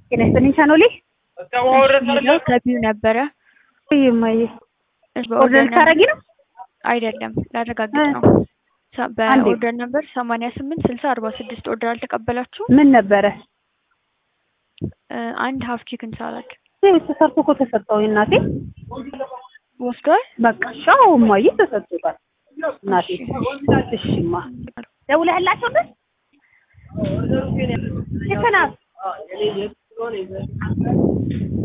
ጤና ይስጥልኝ ቻኖሌ ሌላው ከቢው ነበረ ይማየ እሺ፣ ኦርደር በኦርደር ልታረጊ ነው? አይደለም ላረጋግጥ እ። ነው። ሰ- አንዴ። በኦርደር ነበር ሰማንያ ስምንት ስልሳ አርባ ስድስት ኦርደር አልተቀበላችሁም? ምን ነበረ? እ፣ አንድ ሀፍ ቺክን ሳላድ ይህ ተሰርቶ እኮ ተሰጠው እናቴ። ወስዷል። በቃ ሻው እማዬ ተሰጥቶታል እናቴ። እሺማ ደውለህላቸው ግን ልክ ናት።